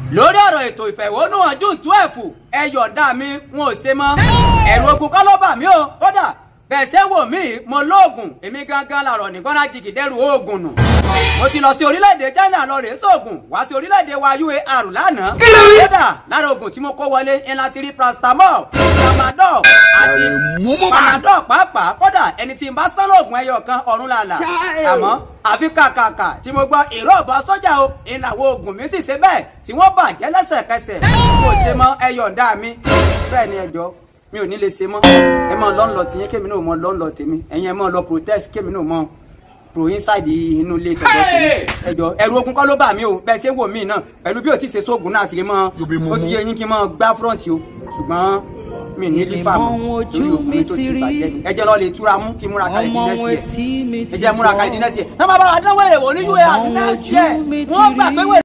lórí ọ̀rọ̀ ètò ìfẹ̀hónúhàn june twelve ẹ yọ̀ǹda mi wọn ò ṣe mọ́ ẹ̀rù ogun kọ́ ló bà mí o kódà bẹ́ẹ̀ ṣe wò mí mo lóògùn èmi gangan làrọ̀ ní gbọ́nà jìgì dẹ́rù oògùn nù mo ti lọ sí orílẹ̀-èdè China lọ rèé sóògùn wá sí orílẹ̀-èdè wa UAR lánàá kódà lára oògùn tí mo kó wọlé ńlá ti rí paracetamol tramadol àti panadol pàápàá kódà ẹni tí n bá sán lóògùn ẹyọ kan ọ̀run làlà àmọ́ àfi kàkàkà tí mo gbọ́ ìró ọ̀bọ sójà o ìlàwọ̀ oògùn mi sì ṣe bẹ́ẹ̀ tí wọ́n bàjẹ́ lẹ́sẹ̀kẹsẹ̀ kò ṣe mọ́ ẹyọ̀ǹda mi bẹ́ẹ̀ ni ẹjọ́ mi ò ní lè ṣe mọ́ ẹ mọ́ lọ́nlọ́ tìyẹn kémi náà mọ́ lọ́nlọ́ tèmi ẹ̀yin ẹ mọ́ lọ protest kémi náà mọ́ pro inside inú ilé tọ̀dọ̀ tèmi ẹjọ́ ẹ̀rù ogun kọ́ ló bà mí o bẹ́ẹ̀ ṣe wò mí náà pẹ̀lú bí o ti ṣe sóògùn náà sì lè mọ́ ó ti yẹ yín kí n mọ́ gbá front o ṣùgbọ́n mi ní lífà mọ́ lórí ogun mi tó ti bàjẹ́ ni ẹjẹ́ lọ lè túra mú kí múra kalẹ̀ dín nẹ́sì ẹ̀ ẹjẹ́ múra kalẹ̀ dín nẹ́sì ẹ̀ náà bàbá wa dánwó èèwọ̀ ní UAR dín nẹ́sì ẹ̀ wọ́n gbà pé wẹ̀